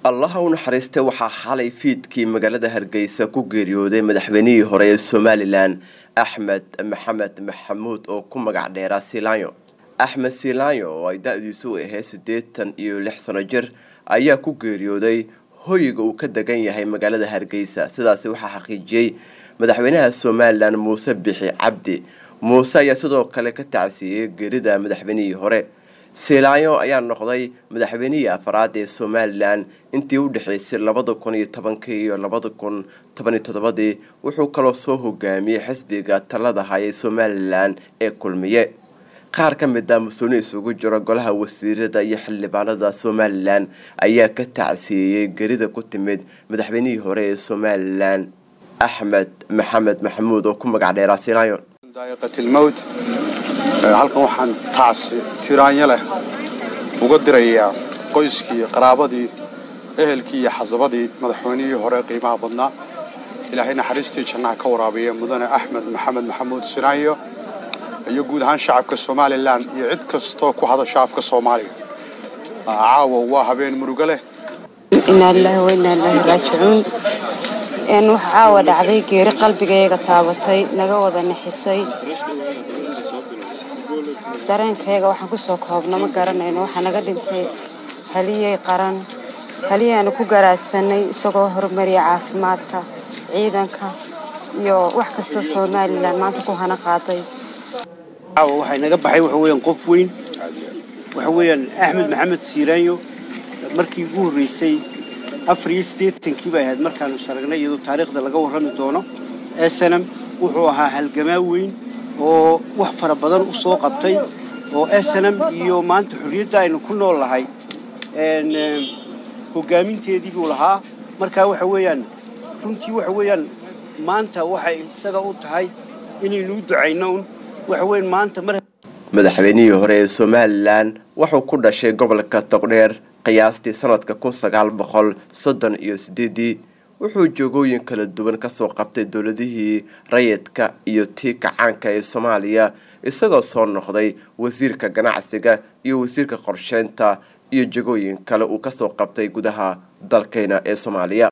allaha u naxariista waxaa xalay fiidkii magaalada hargeysa ku geeriyooday madaxweynihii hore ee somalilan axmed maxamed maxamuud oo ku magac dheeraa silaanyo axmed silaanyo oo ay da-diisu ahayd siddeetan iyo lix sano jir ayaa ku geeriyooday hoyga uu ka degan yahay magaalada hargeysa sidaasi waxaa xaqiijiyey madaxweynaha somalilan muuse bixi cabdi muuse ayaa sidoo kale ka tacsiiyey geerida madaxweynihii hore silaanyo ayaa noqday madaxweynihii afraad ee somalilan intii u dhexeysay labada kun iyo tobankii iyo labada kun tobaniyo toddobadii wuxuu kaloo soo hogaamiyey xisbiga talada hayay somalilan ee kulmiye qaar ka mid a mas-uulin isugu jiro golaha wasiirada iyo xildhibaanada somalilan ayaa ka tacsiiyey gerida ku timid madaxweynihii hore ee somalilan axmed maxamed maxamuud oo ku magac dheeraa silaanyo daa'iqatilmowt halkan waxaan tacsi tiraanyo leh uga dirayaa qoyskii qaraabadii ehelkii iyo xasabadii madaxweynihii hore qiimaha badnaa ilaahay naxariistii jannaha ka waraabiya mudane axmed maxamed maxamuud siraanyo iyo guud ahaan shacabka somalilan iyo cid kastoo ku hadasha afka soomaaliga caawa waa habeen murugo leh inaa lilahi wa inaa ilaahi raajicuun waxa caawa dhacday geeri qalbigayaga taabatay naga wada nixisay dareenkayaga waxaan kusoo koobno ma garanayno waxaa naga dhintay haliyey qaran haliyaanu ku garaadsanay isagoo horumariya caafimaadka ciidanka iyo wax kastoo somalilan maanta ku hana qaaday caawa waxay naga baxay waxa weeyaan qof weyn waxa weeyaan axmed maxamed siiraanyo markii ugu horreysay afar iyo siddeetankii bay ahayd markaanu saragnay iyadoo taariikhda laga warrami doono snm wuxuu ahaa halgamaa weyn oo wax fara badan u soo qabtay oo snm iyo maanta xorriyadda aynu ku nool nahay hogaaminteedii buu lahaa markaa waxa weeyaan runtii waxa weeyaan maanta waxay isaga u tahay inaynu u ducayno un waxa weyan maanta mar madaxweynihii hore ee somalilan wuxuu ku dhashay gobolka togdheer qiyaastii sanadka kun sagaal boqol soddon iyo sideedii wuxuu joogooyin kala duwan kasoo qabtay dowladihii rayidka iyo tii kacaanka ee soomaaliya isagoo soo noqday wasiirka ganacsiga iyo wasiirka qorsheynta iyo jegooyin kale uu kasoo qabtay gudaha dalkeena ee soomaaliya